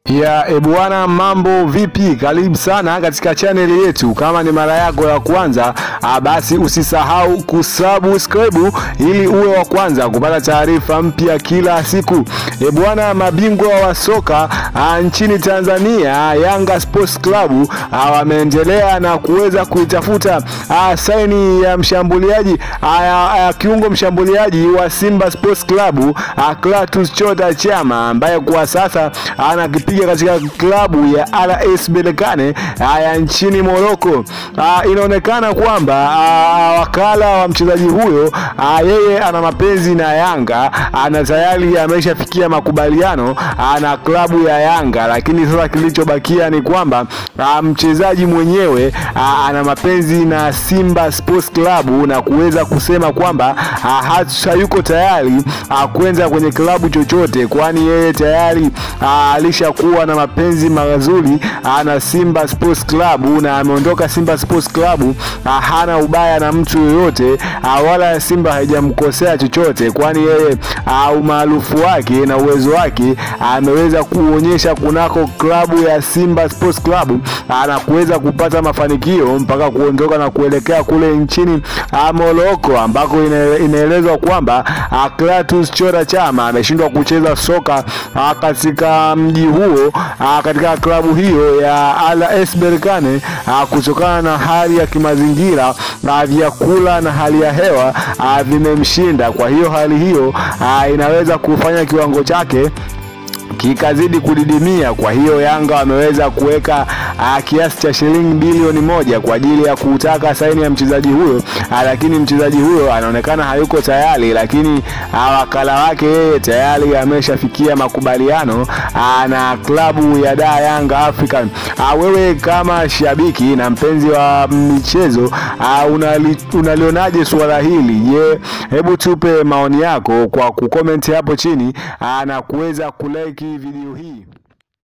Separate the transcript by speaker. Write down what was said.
Speaker 1: ya ebwana, mambo vipi? Karibu sana katika chaneli yetu. Kama ni mara yako ya kwanza, ah, basi usisahau kusubscribe ili uwe wa kwanza kupata taarifa mpya kila siku. Ebwana, mabingwa wa soka ah, nchini Tanzania Yanga Sports Club ah, wameendelea na kuweza kuitafuta ah, saini ya mshambuliaji ah, ah, kiungo mshambuliaji wa Simba Sports Club ah, Clatous Chota Chama ambaye kwa sasa anakipiga katika klabu ya RS Berkane ya nchini Morocco. Inaonekana kwamba ah, wakala wa mchezaji huyo ah, yeye ana mapenzi na Yanga na tayari ameshafikia makubaliano ah, na klabu ya Yanga, lakini sasa kilichobakia ni kwamba ah, mchezaji mwenyewe ah, ana mapenzi na Simba Sports Club na kuweza kusema kwamba ah, hayuko tayari ah, kwenda kwenye klabu chochote, kwani yeye tayari ah, alishakuwa na mapenzi mazuri ah, na Simba Sports Club na ameondoka Simba Sports Club ah, hana ubaya na mtu yoyote ah, wala Simba haijamkosea chochote, kwani yeye ah, umaarufu wake na uwezo wake ameweza kuonyesha kunako klabu ya Simba Sports Club ah, na kuweza kupata mafanikio mpaka kuondoka na kuelekea kule nchini ah, Morocco ambako ina- inaelezwa kwamba ah, Clatous Chota Chama ameshindwa kucheza soka ah, katika mji huo ah, katika klabu hiyo ya RS Berkane ah, kutokana na hali ya kimazingira na vyakula na hali ya hewa ah, vimemshinda. Kwa hiyo hali hiyo ah, inaweza kufanya kiwango chake kikazidi kudidimia. Kwa hiyo Yanga wameweza kuweka ah, kiasi cha shilingi bilioni moja kwa ajili ya kutaka saini ya mchezaji huyo ah, lakini mchezaji huyo anaonekana hayuko tayari, lakini ah, wakala wake yeye tayari ameshafikia makubaliano ah, na klabu ya Da Yanga African. Ah, wewe kama shabiki na mpenzi wa michezo ah, unali, unalionaje suala hili? Je, hebu tupe maoni yako kwa kucomment hapo chini ah, na kuweza kulike video hii.